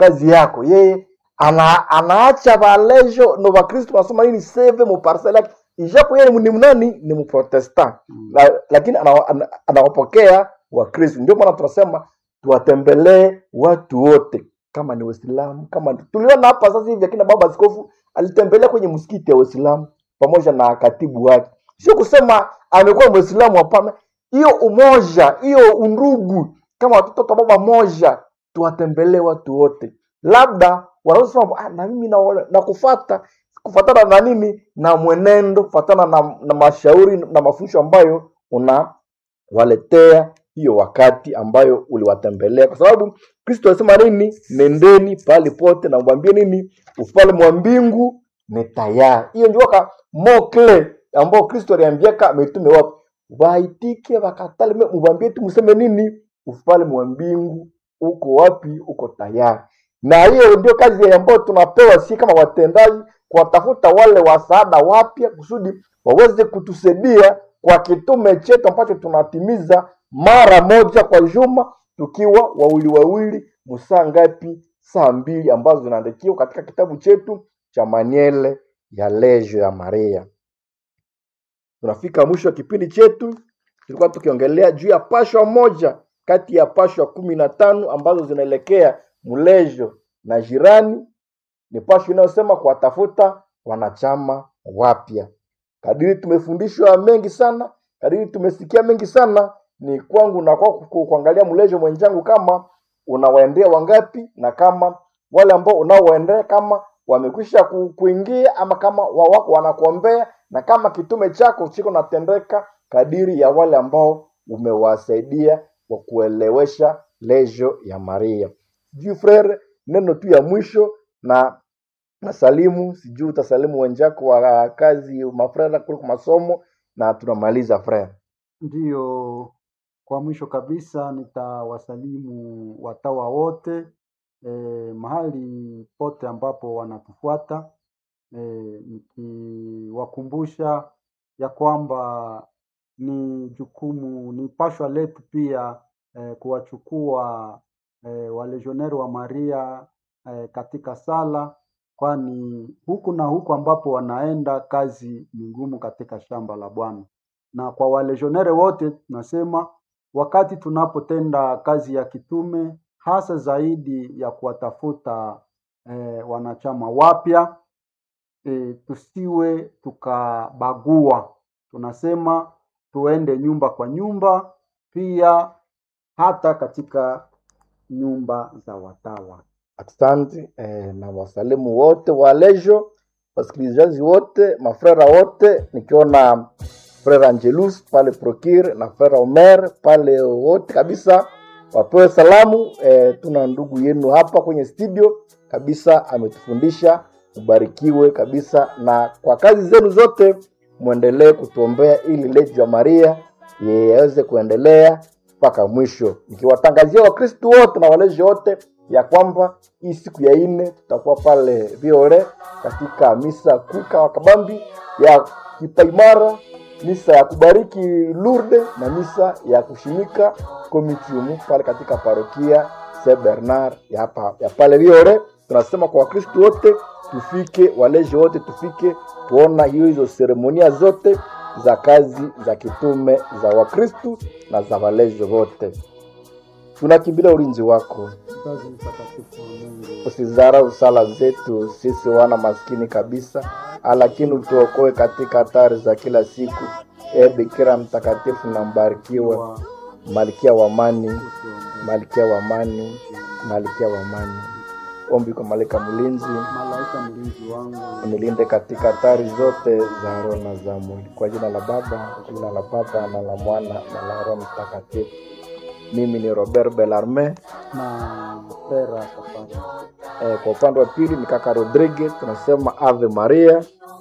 mukazi yako yeye ana, anaacha valejo no vakristu wanasoma nini seve muparsela yake ijapo yeye ni mnani ni mprotestant Mm. la, lakini anawa- ana- anawapokea wakristu ndio maana tunasema tuwatembelee watu wote kama ni waislamu kama ni- tuliona hapa sasa hivi akina baba askofu alitembelea kwenye msikiti ya waislamu pamoja na katibu wake sio kusema amekuwa mwislamu hapana hiyo umoja hiyo undugu kama watoto wa baba moja tuwatembelee watu wote labda wanaweza sema ah, na mimi na, na kufata kufatana na nini na mwenendo kufatana na, na mashauri na mafundisho ambayo unawaletea hiyo wakati ambayo uliwatembelea kwa sababu kristo alisema nini nendeni pahali pote na mwambie nini ufalme wa mbingu ni tayari hiyo ndio ka mokle ambao kristo aliambiaka mitume wapi waitike wakatale me- mwambie tu mseme nini ufalme wa mbingu uko wapi uko tayari na hiyo ndio kazi ambayo tunapewa si kama watendaji kuwatafuta wale wasaada wapya kusudi waweze kutusaidia kwa kitume chetu ambacho tunatimiza mara moja kwa juma tukiwa wawili wawili msaa ngapi saa mbili ambazo zinaandikiwa katika kitabu chetu cha maniele ya lejo ya maria tunafika mwisho wa kipindi chetu tulikuwa tukiongelea juu ya pashwa moja kati ya pashwa kumi na tano ambazo zinaelekea mlejo na jirani ni pashwa inayosema kuwatafuta wanachama wapya kadiri tumefundishwa mengi sana kadiri tumesikia mengi sana ni kwangu na kwako ku- kuangalia mlejo mwenzangu kama unawaendea wangapi na kama wale ambao unaowaendea kama wamekwisha ku, kuingia ama kama wa- wako wanakuombea na kama kitume chako chiko natendeka kadiri ya wale ambao umewasaidia kwa kuelewesha lejo ya maria sijui frere neno tu ya mwisho na nasalimu sijui utasalimu wenzako wa kazi mafrera kuliko masomo na tunamaliza frere Ndiyo, kwa mwisho kabisa nitawasalimu watawa wote eh, mahali pote ambapo wanatufuata eh, nikiwakumbusha ya kwamba ni jukumu, ni pashwa letu pia eh, kuwachukua eh, walejioneri wa Maria eh, katika sala, kwani huku na huku ambapo wanaenda kazi ni ngumu katika shamba la Bwana na kwa walejionere wote tunasema wakati tunapotenda kazi ya kitume hasa zaidi ya kuwatafuta eh, wanachama wapya eh, tusiwe tukabagua. Tunasema tuende nyumba kwa nyumba, pia hata katika nyumba za watawa. asante eh, na wasalimu wote wa lejo wasikilizaji wote mafrera wote nikiona frera angelus pale prokir na frera omer pale wote kabisa wapewe salamu eh, tuna ndugu yenu hapa kwenye studio kabisa ametufundisha ubarikiwe kabisa na kwa kazi zenu zote mwendelee kutuombea ili lejo ya maria yaweze kuendelea mpaka mwisho nikiwatangazia wakristu wote na walezi wote ya kwamba hii siku ya nne tutakuwa pale viore katika misa kuka wa kabambi ya kipaimara misa ya kubariki lurde na misa ya kushimika komitiumu pale katika parokia se bernard ya, hapa, ya pale viore tunasema kwa wakristu wote tufike walezi wote tufike kuona hiyo hizo seremonia zote za kazi za kitume za wakristu na za walezi wote tunakimbilia ulinzi wako Mzazi mtakatifu wa Mungu, usizarau sala zetu sisi wana maskini kabisa lakini utuokoe katika hatari za kila siku e bikira mtakatifu na mbarikiwa wa malkia wa amani usiombee. malkia wa amani malkia wa amani ombi kwa malaika mlinzi Malaika mlinzi wangu, unilinde katika hatari zote za roho na za mwili kwa jina la baba kwa jina la baba na la mwana na la roho mtakatifu mimi ni robert belarme na Pera Safari. eh, kwa upande wa pili ni kaka rodrigue tunasema ave maria